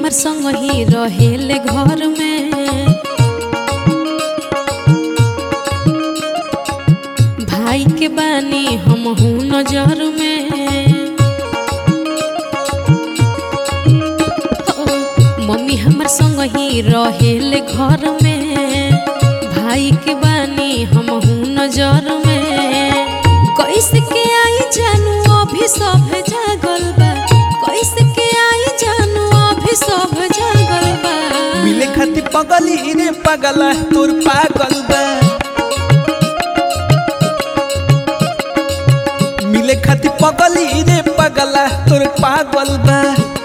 हमर संग ही रहेले घर में भाई के बानी हम हूँ नजर में ओ, मम्मी हमर संग ही रहेले घर में भाई के बानी हम हूँ नजर में कैसे के आई जानू अभी सब जागल बा कैसे के आई जानू अभी सब जागल बा मिले खाती पगली रे पगला तोर पागल बा मिले खाती पगली रे पगला तोर पागल बा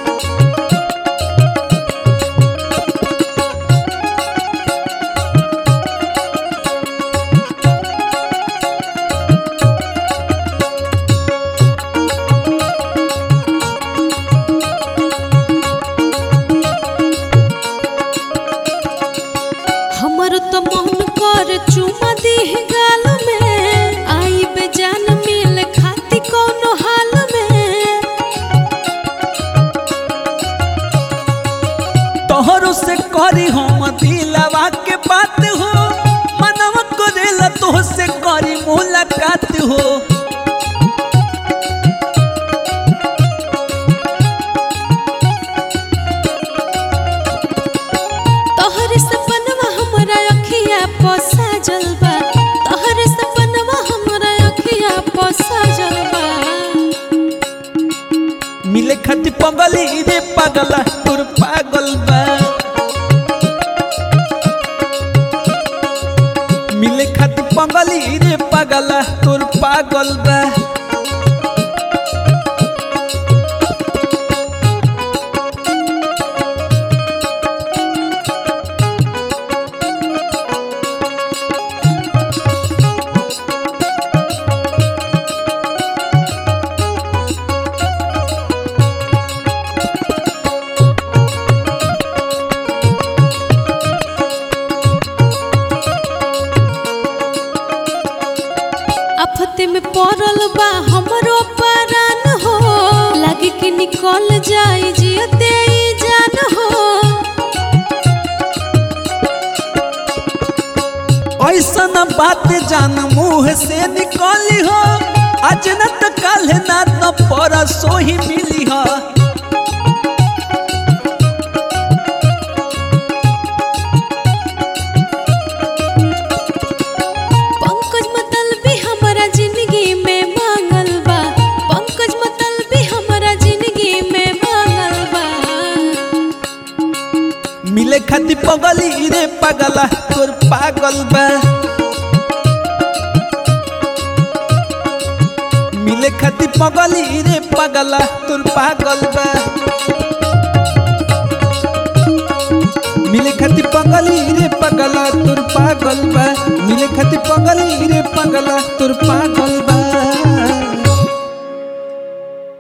हमर तो मन कर चुमा दी गाल में आई बेजान मिल खाती कोनो हाल में तोहरो से करी हम दिलवा के बात हो मनवा करेला तोह से करी मुलाकात हो तोहर सपनवा हमरा अखिया पोसा जलबा तोहर सपनवा हमरा अखिया पोसा जलबा मिले खाती पगली रे पगला तोर पागल बा मिले खाती पगली रे पगला तोर पागल बा आफते में पड़ल बा हमरो परान हो लागे कि निकल जाई जियते ई जान हो ऐसन बात जान मुँह से निकली हो आज न तो कल ना तो परसों ही मिली हो पंकज मतलबी हमारा जिंदगी में मांगल बा पंकज मतलबी हमारा जिंदगी में मांगल बा मिले खाती पगली रे पगला तोर पागल बा मिले खाती पगली रे पगला तोर पागल बा मिले खाती पगली रे पगला तोर पागल बा मिले खाती पगली रे पगला तोर पागल